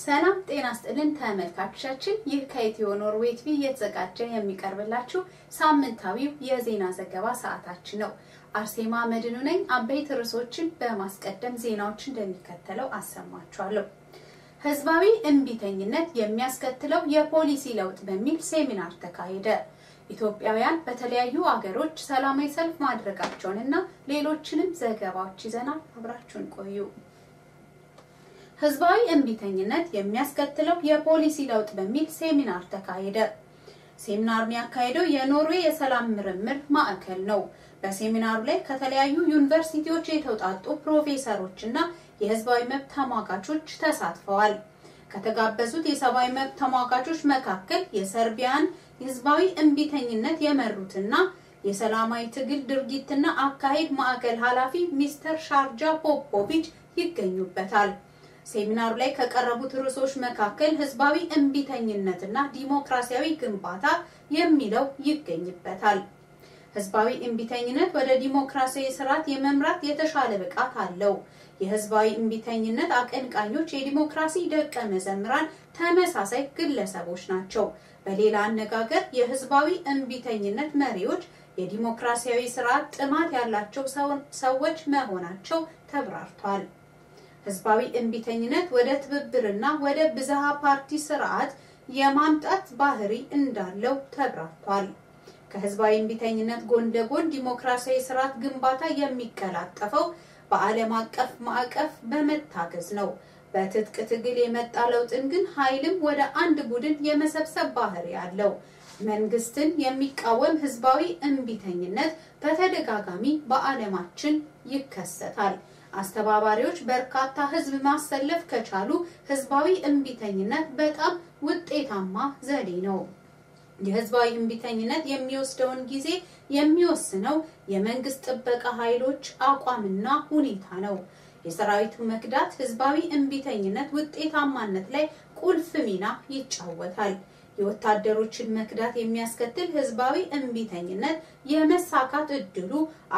ሰላም ጤና ስጥልን ተመልካቾቻችን፣ ይህ ከኢትዮ ኖርዌይ ቲቪ እየተዘጋጀ የሚቀርብላችሁ ሳምንታዊው የዜና ዘገባ ሰዓታችን ነው። አርሴማ መድኑ ነኝ። አበይት ርዕሶችን በማስቀደም ዜናዎች እንደሚከተለው አሰማችኋለሁ። ህዝባዊ እምቢተኝነት የሚያስከትለው የፖሊሲ ለውጥ በሚል ሴሚናር ተካሄደ። ኢትዮጵያውያን በተለያዩ አገሮች ሰላማዊ ሰልፍ ማድረጋቸውንና ሌሎችንም ዘገባዎች ይዘናል። አብራችሁን ቆዩ። ህዝባዊ እምቢተኝነት የሚያስከትለው የፖሊሲ ለውጥ በሚል ሴሚናር ተካሄደ። ሴሚናሩን ያካሄደው የኖርዌይ የሰላም ምርምር ማዕከል ነው። በሴሚናሩ ላይ ከተለያዩ ዩኒቨርሲቲዎች የተውጣጡ ፕሮፌሰሮች እና የህዝባዊ መብት ተሟጋቾች ተሳትፈዋል። ከተጋበዙት የሰብአዊ መብት ተሟጋቾች መካከል የሰርቢያን ህዝባዊ እምቢተኝነት የመሩትና የሰላማዊ ትግል ድርጊትና አካሄድ ማዕከል ኃላፊ ሚስተር ሻርጃ ፖፖቪች ይገኙበታል። ሴሚናሩ ላይ ከቀረቡት ርዕሶች መካከል ህዝባዊ እምቢተኝነትና ዲሞክራሲያዊ ግንባታ የሚለው ይገኝበታል። ህዝባዊ እምቢተኝነት ወደ ዲሞክራሲያዊ ስርዓት የመምራት የተሻለ ብቃት አለው። የህዝባዊ እምቢተኝነት አቀንቃኞች የዲሞክራሲ ደቀ መዘምራን ተመሳሳይ ግለሰቦች ናቸው። በሌላ አነጋገር የህዝባዊ እምቢተኝነት መሪዎች የዲሞክራሲያዊ ስርዓት ጥማት ያላቸው ሰዎች መሆናቸው ተብራርቷል። ህዝባዊ እምቢተኝነት ወደ ትብብርና ወደ ብዝሃ ፓርቲ ስርዓት የማምጣት ባህሪ እንዳለው ተብራርቷል። ከህዝባዊ እምቢተኝነት ጎን ለጎን ዲሞክራሲያዊ ስርዓት ግንባታ የሚቀላጠፈው በዓለም አቀፍ ማዕቀፍ በመታገዝ ነው። በትጥቅ ትግል የመጣ ለውጥን ግን ኃይልም ወደ አንድ ቡድን የመሰብሰብ ባህሪ አለው። መንግስትን የሚቃወም ህዝባዊ እምቢተኝነት በተደጋጋሚ በዓለማችን ይከሰታል። አስተባባሪዎች በርካታ ህዝብ ማሰለፍ ከቻሉ ህዝባዊ እምቢተኝነት በጣም ውጤታማ ዘዴ ነው። የህዝባዊ እምቢተኝነት የሚወስደውን ጊዜ የሚወስነው የመንግስት ጥበቃ ኃይሎች አቋምና ሁኔታ ነው። የሰራዊቱ መክዳት ህዝባዊ እምቢተኝነት ውጤታማነት ላይ ቁልፍ ሚና ይጫወታል። የወታደሮችን መክዳት የሚያስከትል ህዝባዊ እምቢተኝነት የመሳካት እድሉ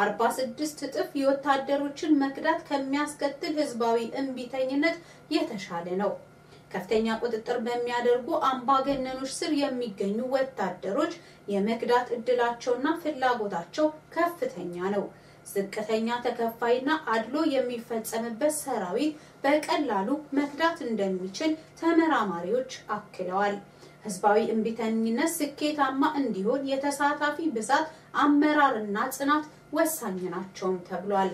46 እጥፍ የወታደሮችን መክዳት ከሚያስከትል ህዝባዊ እምቢተኝነት የተሻለ ነው። ከፍተኛ ቁጥጥር በሚያደርጉ አምባገነኖች ስር የሚገኙ ወታደሮች የመክዳት እድላቸውና ፍላጎታቸው ከፍተኛ ነው። ዝቅተኛ ተከፋይና አድሎ የሚፈጸምበት ሰራዊት በቀላሉ መክዳት እንደሚችል ተመራማሪዎች አክለዋል። ህዝባዊ እምቢተኝነት ስኬታማ እንዲሆን የተሳታፊ ብዛት፣ አመራርና ጽናት ወሳኝ ናቸውም ተብሏል።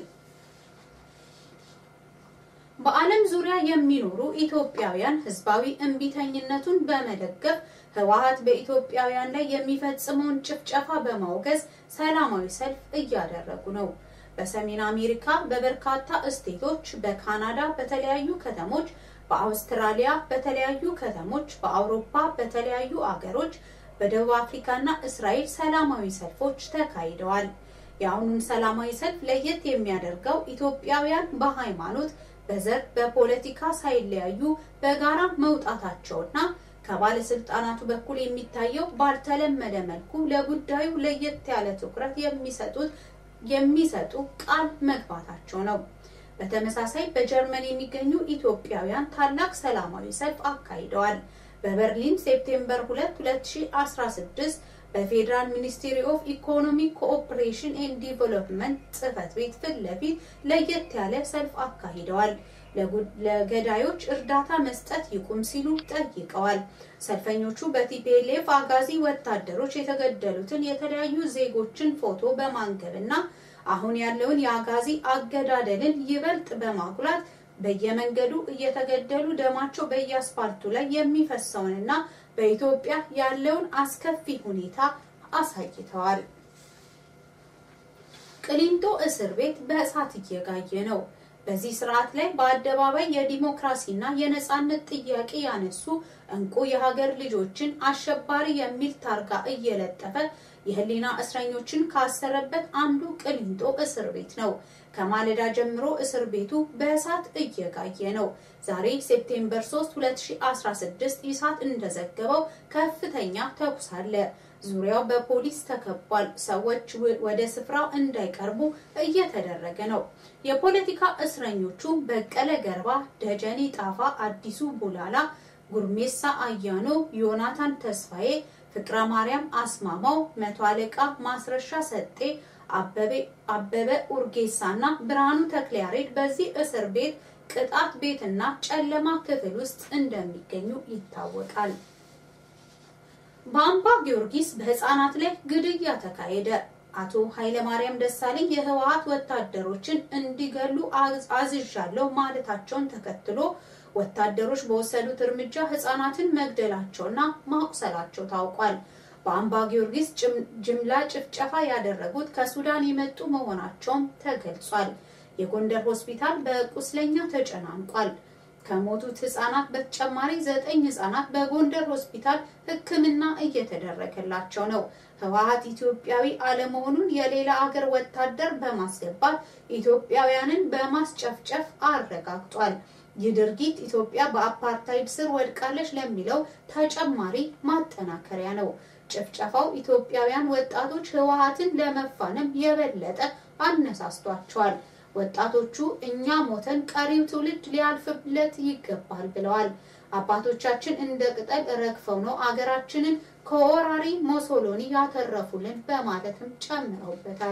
በዓለም ዙሪያ የሚኖሩ ኢትዮጵያውያን ህዝባዊ እምቢተኝነቱን በመደገፍ ህወሓት በኢትዮጵያውያን ላይ የሚፈጽመውን ጭፍጨፋ በማውገዝ ሰላማዊ ሰልፍ እያደረጉ ነው። በሰሜን አሜሪካ በበርካታ እስቴቶች፣ በካናዳ በተለያዩ ከተሞች፣ በአውስትራሊያ በተለያዩ ከተሞች፣ በአውሮፓ በተለያዩ አገሮች፣ በደቡብ አፍሪካና እስራኤል ሰላማዊ ሰልፎች ተካሂደዋል። የአሁኑን ሰላማዊ ሰልፍ ለየት የሚያደርገው ኢትዮጵያውያን በሃይማኖት በዘር በፖለቲካ ሳይለያዩ በጋራ መውጣታቸውና ከባለስልጣናቱ በኩል የሚታየው ባልተለመደ መልኩ ለጉዳዩ ለየት ያለ ትኩረት የሚሰጡት የሚሰጡ ቃል መግባታቸው ነው። በተመሳሳይ በጀርመን የሚገኙ ኢትዮጵያውያን ታላቅ ሰላማዊ ሰልፍ አካሂደዋል። በበርሊን ሴፕቴምበር 2 2016 በፌዴራል ሚኒስትሪ ኦፍ ኢኮኖሚክ ኮኦፕሬሽን ኤንድ ዲቨሎፕመንት ጽህፈት ቤት ፊት ለፊት ለየት ያለ ሰልፍ አካሂደዋል። ለገዳዮች እርዳታ መስጠት ይቁም ሲሉ ጠይቀዋል። ሰልፈኞቹ በቲፒኤልኤፍ አጋዚ ወታደሮች የተገደሉትን የተለያዩ ዜጎችን ፎቶ በማንገብና አሁን ያለውን የአጋዚ አገዳደልን ይበልጥ በማጉላት በየመንገዱ እየተገደሉ ደማቸው በየአስፓልቱ ላይ የሚፈሰውንና በኢትዮጵያ ያለውን አስከፊ ሁኔታ አሳይተዋል። ቅሊንጦ እስር ቤት በእሳት እየጋየ ነው። በዚህ ስርዓት ላይ በአደባባይ የዲሞክራሲና የነጻነት ጥያቄ ያነሱ እንቁ የሀገር ልጆችን አሸባሪ የሚል ታርጋ እየለጠፈ የህሊና እስረኞችን ካሰረበት አንዱ ቅሊንጦ እስር ቤት ነው። ከማለዳ ጀምሮ እስር ቤቱ በእሳት እየጋየ ነው። ዛሬ ሴፕቴምበር 3 2016 ኢሳት እንደዘገበው ከፍተኛ ተኩስ አለ። ዙሪያው በፖሊስ ተከቧል። ሰዎች ወደ ስፍራው እንዳይቀርቡ እየተደረገ ነው። የፖለቲካ እስረኞቹ በቀለ ገርባ፣ ደጀኔ ጣፋ፣ አዲሱ ቡላላ፣ ጉርሜሳ አያኖ፣ ዮናታን ተስፋዬ፣ ፍቅረ ማርያም አስማማው፣ መቶ አለቃ ማስረሻ ሰጤ፣ አበበ ኡርጌሳ እና ብርሃኑ ተክለያሬድ በዚህ እስር ቤት ቅጣት ቤትና ጨለማ ክፍል ውስጥ እንደሚገኙ ይታወቃል። በአምባ ጊዮርጊስ በህፃናት ላይ ግድያ ተካሄደ። አቶ ኃይለማርያም ደሳለኝ የህወሀት ወታደሮችን እንዲገሉ አዝዣለሁ ማለታቸውን ተከትሎ ወታደሮች በወሰዱት እርምጃ ህፃናትን መግደላቸውና ማቁሰላቸው ታውቋል። በአምባ ጊዮርጊስ ጅምላ ጭፍጨፋ ያደረጉት ከሱዳን የመጡ መሆናቸውም ተገልጿል። የጎንደር ሆስፒታል በቁስለኛ ተጨናንቋል። ከሞቱት ህጻናት በተጨማሪ ዘጠኝ ህጻናት በጎንደር ሆስፒታል ሕክምና እየተደረገላቸው ነው። ህወሀት ኢትዮጵያዊ አለመሆኑን የሌላ አገር ወታደር በማስገባት ኢትዮጵያውያንን በማስጨፍጨፍ አረጋግጧል። ይህ ድርጊት ኢትዮጵያ በአፓርታይድ ስር ወድቃለች ለሚለው ተጨማሪ ማጠናከሪያ ነው። ጭፍጨፋው ኢትዮጵያውያን ወጣቶች ህወሀትን ለመፋለም የበለጠ አነሳስቷቸዋል። ወጣቶቹ እኛ ሞተን ቀሪው ትውልድ ሊያልፍለት ይገባል ብለዋል። አባቶቻችን እንደ ቅጠል ረግፈው ነው አገራችንን ከወራሪ ሞሶሎኒ ያተረፉልን በማለትም ጨምረውበታል።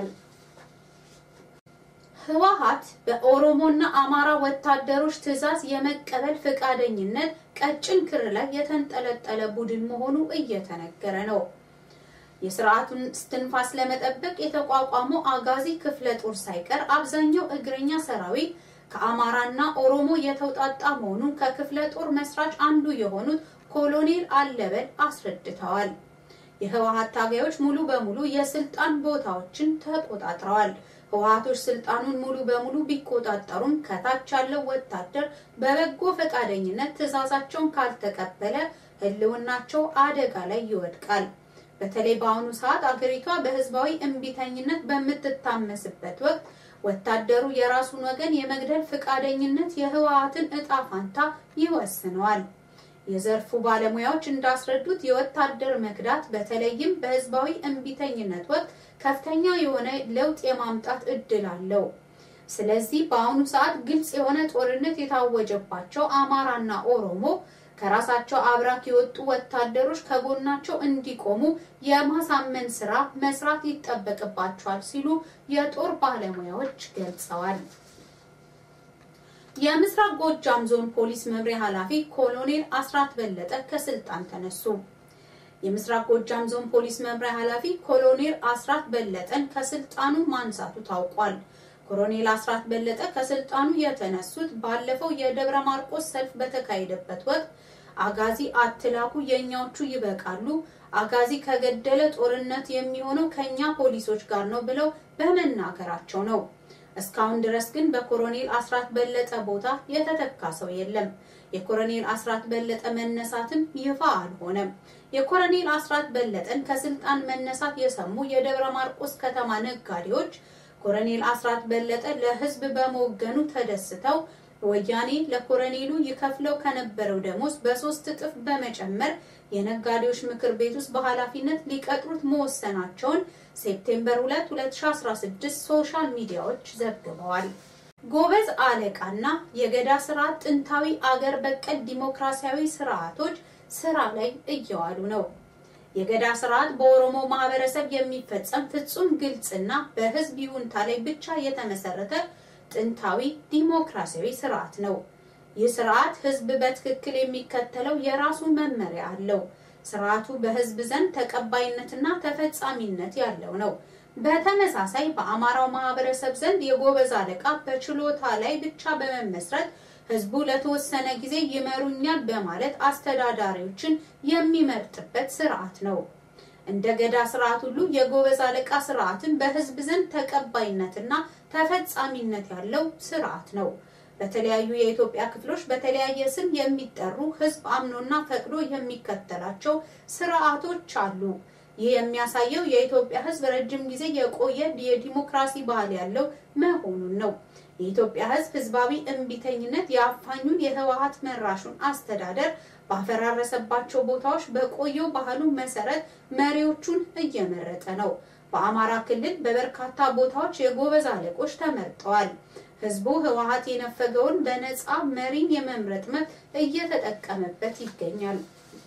ህወሀት በኦሮሞና አማራ ወታደሮች ትዕዛዝ የመቀበል ፈቃደኝነት ቀጭን ክር ላይ የተንጠለጠለ ቡድን መሆኑ እየተነገረ ነው። የስርዓቱን እስትንፋስ ለመጠበቅ የተቋቋመው አጋዚ ክፍለ ጦር ሳይቀር አብዛኛው እግረኛ ሰራዊት ከአማራና ኦሮሞ የተውጣጣ መሆኑን ከክፍለ ጦር መስራች አንዱ የሆኑት ኮሎኔል አለበል አስረድተዋል። የህወሀት ታጋዮች ሙሉ በሙሉ የስልጣን ቦታዎችን ተቆጣጥረዋል። ህወሀቶች ስልጣኑን ሙሉ በሙሉ ቢቆጣጠሩም ከታች ያለው ወታደር በበጎ ፈቃደኝነት ትዕዛዛቸውን ካልተቀበለ ህልውናቸው አደጋ ላይ ይወድቃል። በተለይ በአሁኑ ሰዓት አገሪቷ በህዝባዊ እምቢተኝነት በምትታመስበት ወቅት ወታደሩ የራሱን ወገን የመግደል ፈቃደኝነት የህወሀትን እጣ ፋንታ ይወስነዋል። የዘርፉ ባለሙያዎች እንዳስረዱት የወታደር መክዳት በተለይም በህዝባዊ እምቢተኝነት ወቅት ከፍተኛ የሆነ ለውጥ የማምጣት እድል አለው። ስለዚህ በአሁኑ ሰዓት ግልጽ የሆነ ጦርነት የታወጀባቸው አማራና ኦሮሞ ከራሳቸው አብራክ የወጡ ወታደሮች ከጎናቸው እንዲቆሙ የማሳመን ስራ መስራት ይጠበቅባቸዋል ሲሉ የጦር ባለሙያዎች ገልጸዋል። የምስራቅ ጎጃም ዞን ፖሊስ መምሪያ ኃላፊ ኮሎኔል አስራት በለጠ ከስልጣን ተነሱ። የምስራቅ ጎጃም ዞን ፖሊስ መምሪያ ኃላፊ ኮሎኔል አስራት በለጠን ከስልጣኑ ማንሳቱ ታውቋል። ኮሎኔል አስራት በለጠ ከስልጣኑ የተነሱት ባለፈው የደብረ ማርቆስ ሰልፍ በተካሄደበት ወቅት አጋዚ አትላኩ፣ የእኛዎቹ ይበቃሉ፣ አጋዚ ከገደለ ጦርነት የሚሆነው ከኛ ፖሊሶች ጋር ነው ብለው በመናገራቸው ነው። እስካሁን ድረስ ግን በኮሎኔል አስራት በለጠ ቦታ የተተካ ሰው የለም። የኮሎኔል አስራት በለጠ መነሳትም ይፋ አልሆነም። የኮሎኔል አስራት በለጠን ከስልጣን መነሳት የሰሙ የደብረ ማርቆስ ከተማ ነጋዴዎች ኮሎኔል አስራት በለጠ ለሕዝብ በመወገኑ ተደስተው ወያኔ ለኮሎኔሉ ይከፍለው ከነበረው ደሞዝ በሶስት እጥፍ በመጨመር የነጋዴዎች ምክር ቤት ውስጥ በኃላፊነት ሊቀጥሩት መወሰናቸውን ሴፕቴምበር 2 2016 ሶሻል ሚዲያዎች ዘግበዋል። ጎበዝ አለቃና የገዳ ስርዓት ጥንታዊ አገር በቀል ዲሞክራሲያዊ ስርዓቶች ስራ ላይ እየዋሉ ነው። የገዳ ስርዓት በኦሮሞ ማህበረሰብ የሚፈጸም ፍጹም ግልጽና በህዝብ ይሁንታ ላይ ብቻ የተመሰረተ ጥንታዊ ዲሞክራሲያዊ ስርዓት ነው። ይህ ስርዓት ህዝብ በትክክል የሚከተለው የራሱ መመሪያ አለው። ስርዓቱ በህዝብ ዘንድ ተቀባይነትና ተፈጻሚነት ያለው ነው። በተመሳሳይ በአማራው ማህበረሰብ ዘንድ የጎበዝ አለቃ በችሎታ ላይ ብቻ በመመስረት ህዝቡ ለተወሰነ ጊዜ ይመሩኛል በማለት አስተዳዳሪዎችን የሚመርጥበት ስርዓት ነው። እንደ ገዳ ስርዓት ሁሉ የጎበዝ አለቃ ስርዓትን በህዝብ ዘንድ ተቀባይነትና ተፈጻሚነት ያለው ስርዓት ነው። በተለያዩ የኢትዮጵያ ክፍሎች በተለያየ ስም የሚጠሩ ህዝብ አምኖና ፈቅዶ የሚከተላቸው ስርዓቶች አሉ። ይህ የሚያሳየው የኢትዮጵያ ህዝብ ረጅም ጊዜ የቆየ የዲሞክራሲ ባህል ያለው መሆኑን ነው። የኢትዮጵያ ህዝብ ህዝባዊ እምቢተኝነት የአፋኙን የህወሀት መራሹን አስተዳደር ባፈራረሰባቸው ቦታዎች በቆየው ባህሉ መሰረት መሪዎቹን እየመረጠ ነው። በአማራ ክልል በበርካታ ቦታዎች የጎበዝ አለቆች ተመርጠዋል። ህዝቡ ህወሓት የነፈገውን በነፃ መሪን የመምረጥ መብት እየተጠቀመበት ይገኛል።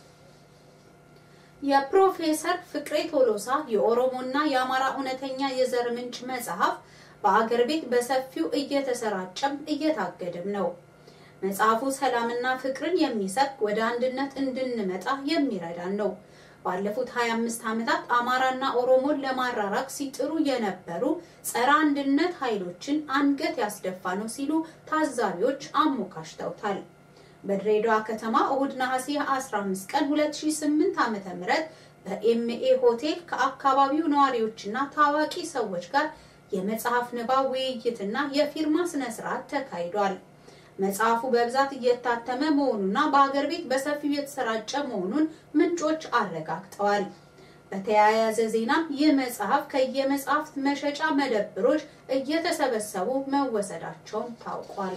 የፕሮፌሰር ፍቅሬ ቶሎሳ የኦሮሞና የአማራ እውነተኛ የዘር ምንጭ መጽሐፍ በአገር ቤት በሰፊው እየተሰራጨም እየታገደም ነው። መጽሐፉ ሰላምና ፍቅርን የሚሰብክ ወደ አንድነት እንድንመጣ የሚረዳን ነው። ባለፉት 25 ዓመታት አማራና ኦሮሞን ለማራራቅ ሲጥሩ የነበሩ ጸረ አንድነት ኃይሎችን አንገት ያስደፋ ነው ሲሉ ታዛቢዎች አሞካሽተውታል። በድሬዳዋ ከተማ እሁድ ነሐሴ 15 ቀን 2008 ዓ.ም በኤምኤ ሆቴል ከአካባቢው ነዋሪዎችና ታዋቂ ሰዎች ጋር የመጽሐፍ ንባብ ውይይትና የፊርማ ስነ ስርዓት ተካሂዷል። መጽሐፉ በብዛት እየታተመ መሆኑና በአገር ቤት በሰፊው የተሰራጨ መሆኑን ምንጮች አረጋግጠዋል። በተያያዘ ዜናም ይህ መጽሐፍ ከየመጽሐፍት መሸጫ መደብሮች እየተሰበሰቡ መወሰዳቸውን ታውቋል።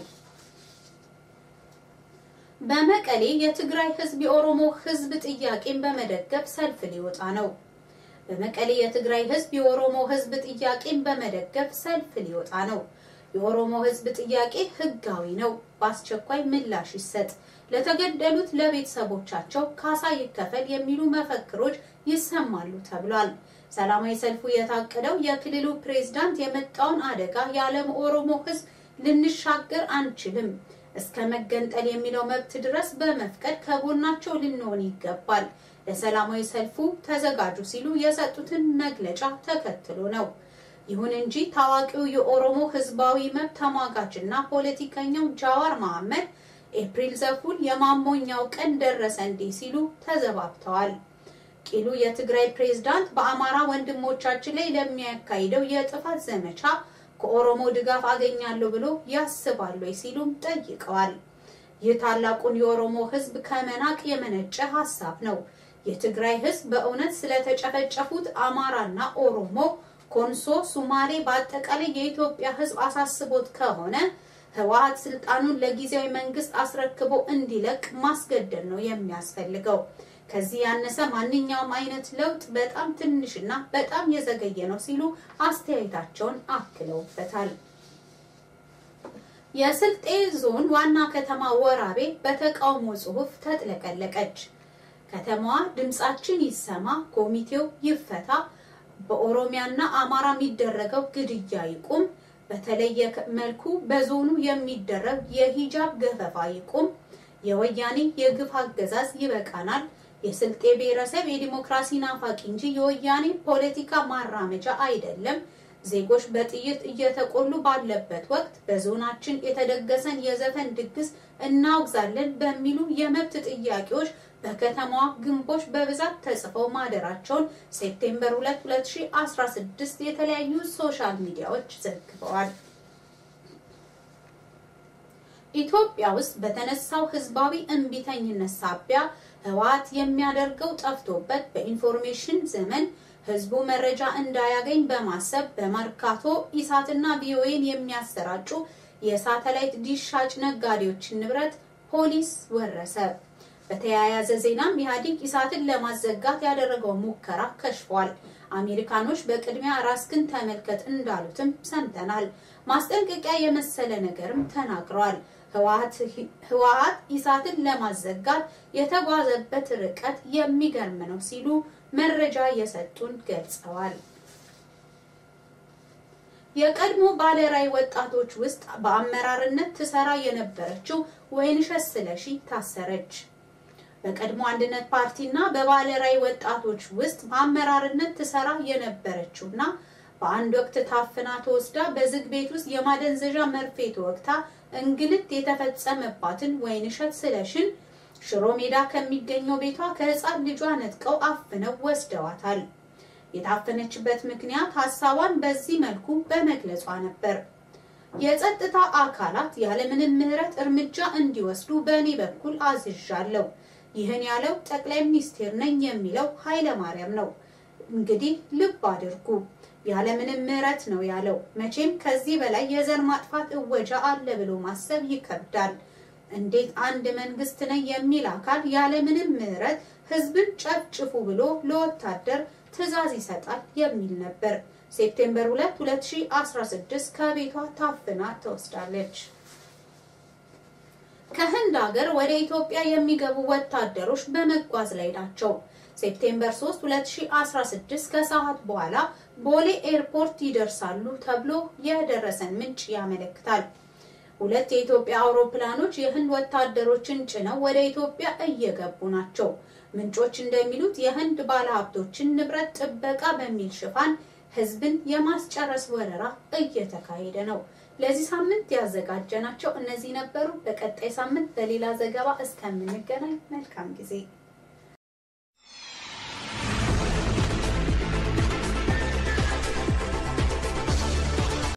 በመቀሌ የትግራይ ህዝብ የኦሮሞ ህዝብ ጥያቄን በመደገፍ ሰልፍ ሊወጣ ነው። በመቀሌ የትግራይ ህዝብ የኦሮሞ ህዝብ ጥያቄን በመደገፍ ሰልፍ ሊወጣ ነው። የኦሮሞ ህዝብ ጥያቄ ህጋዊ ነው፣ በአስቸኳይ ምላሽ ይሰጥ፣ ለተገደሉት ለቤተሰቦቻቸው ካሳ ይከፈል የሚሉ መፈክሮች ይሰማሉ ተብሏል። ሰላማዊ ሰልፉ የታቀደው የክልሉ ፕሬዝዳንት የመጣውን አደጋ የዓለም ኦሮሞ ህዝብ ልንሻገር አንችልም እስከ መገንጠል የሚለው መብት ድረስ በመፍቀድ ከጎናቸው ልንሆን ይገባል፣ ለሰላማዊ ሰልፉ ተዘጋጁ ሲሉ የሰጡትን መግለጫ ተከትሎ ነው። ይሁን እንጂ ታዋቂው የኦሮሞ ህዝባዊ መብት ተሟጋችና ፖለቲከኛው ጃዋር መሐመድ ኤፕሪል ዘፉን የማሞኛው ቀን ደረሰ እንዴ ሲሉ ተዘባብተዋል። ቂሉ የትግራይ ፕሬዝዳንት በአማራ ወንድሞቻችን ላይ ለሚያካሂደው የጥፋት ዘመቻ ከኦሮሞ ድጋፍ አገኛለሁ ብሎ ያስባል ወይ ሲሉም ጠይቀዋል። ይህ ታላቁን የኦሮሞ ህዝብ ከመናቅ የመነጨ ሀሳብ ነው። የትግራይ ህዝብ በእውነት ስለተጨፈጨፉት አማራና ኦሮሞ፣ ኮንሶ፣ ሱማሌ በአጠቃላይ የኢትዮጵያ ህዝብ አሳስቦት ከሆነ ህወሓት ስልጣኑን ለጊዜያዊ መንግስት አስረክቦ እንዲለቅ ማስገደድ ነው የሚያስፈልገው። ከዚህ ያነሰ ማንኛውም አይነት ለውጥ በጣም ትንሽና በጣም የዘገየ ነው ሲሉ አስተያየታቸውን አክለውበታል። የስልጤ ዞን ዋና ከተማ ወራቤ በተቃውሞ ጽሑፍ ተጥለቀለቀች። ከተማዋ ድምጻችን ይሰማ፣ ኮሚቴው ይፈታ፣ በኦሮሚያና አማራ የሚደረገው ግድያ ይቁም፣ በተለየ መልኩ በዞኑ የሚደረግ የሂጃብ ገፈፋ ይቁም፣ የወያኔ የግፍ አገዛዝ ይበቃናል የስልጤ ብሔረሰብ የዲሞክራሲ ናፋቂ እንጂ የወያኔ ፖለቲካ ማራመጃ አይደለም። ዜጎች በጥይት እየተቆሉ ባለበት ወቅት በዞናችን የተደገሰን የዘፈን ድግስ እናወግዛለን በሚሉ የመብት ጥያቄዎች በከተማዋ ግንቦች በብዛት ተጽፈው ማደራቸውን ሴፕቴምበር 2 2016 የተለያዩ ሶሻል ሚዲያዎች ዘግበዋል። ኢትዮጵያ ውስጥ በተነሳው ህዝባዊ እምቢተኝነት ሳቢያ ህወሓት የሚያደርገው ጠፍቶበት በኢንፎርሜሽን ዘመን ህዝቡ መረጃ እንዳያገኝ በማሰብ በመርካቶ ኢሳትና ቪኦኤን የሚያሰራጩ የሳተላይት ዲሽ ሻጭ ነጋዴዎችን ንብረት ፖሊስ ወረሰ። በተያያዘ ዜናም ኢህአዴግ ኢሳትን ለማዘጋት ያደረገው ሙከራ ከሽፏል። አሜሪካኖች በቅድሚያ ራስክን ተመልከት እንዳሉትም ሰምተናል። ማስጠንቀቂያ የመሰለ ነገርም ተናግረዋል። ህወሓት ኢሳትን ለማዘጋት የተጓዘበት ርቀት የሚገርም ነው ሲሉ መረጃ የሰጡን ገልጸዋል። የቀድሞ ባለራዕይ ወጣቶች ውስጥ በአመራርነት ትሰራ የነበረችው ወይንሸት ስለሺ ታሰረች። በቀድሞ አንድነት ፓርቲና በባለራዕይ ወጣቶች ውስጥ በአመራርነት ትሰራ የነበረችውና በአንድ ወቅት ታፍና ተወስዳ በዝግ ቤት ውስጥ የማደንዘዣ መርፌ ተወግታ እንግልት የተፈጸመባትን ወይንሸት ስለሽን ሽሮ ሜዳ ከሚገኘው ቤቷ ከህፃን ልጇ ነጥቀው አፍነው ወስደዋታል። የታፈነችበት ምክንያት ሀሳቧን በዚህ መልኩ በመግለጿ ነበር። የጸጥታ አካላት ያለምንም ምህረት እርምጃ እንዲወስዱ በእኔ በኩል አዝዣለሁ። ይህን ያለው ጠቅላይ ሚኒስቴር ነኝ የሚለው ኃይለ ማርያም ነው። እንግዲህ ልብ አድርጉ። ያለምንም ምህረት ነው ያለው። መቼም ከዚህ በላይ የዘር ማጥፋት እወጃ አለ ብሎ ማሰብ ይከብዳል። እንዴት አንድ መንግስት ነኝ የሚል አካል ያለምንም ምህረት ህዝብን ጨፍጭፉ ብሎ ለወታደር ትዕዛዝ ይሰጣል የሚል ነበር። ሴፕቴምበር 2 2016 ከቤቷ ታፍና ተወስዳለች። ከህንድ ሀገር ወደ ኢትዮጵያ የሚገቡ ወታደሮች በመጓዝ ላይ ናቸው። ሴፕቴምበር 3 2016 ከሰዓት በኋላ ቦሌ ኤርፖርት ይደርሳሉ ተብሎ የደረሰን ምንጭ ያመለክታል። ሁለት የኢትዮጵያ አውሮፕላኖች የህንድ ወታደሮችን ጭነው ወደ ኢትዮጵያ እየገቡ ናቸው። ምንጮች እንደሚሉት የህንድ ባለሀብቶችን ንብረት ጥበቃ በሚል ሽፋን ህዝብን የማስጨረስ ወረራ እየተካሄደ ነው። ለዚህ ሳምንት ያዘጋጀናቸው እነዚህ ነበሩ። በቀጣይ ሳምንት በሌላ ዘገባ እስከምንገናኝ መልካም ጊዜ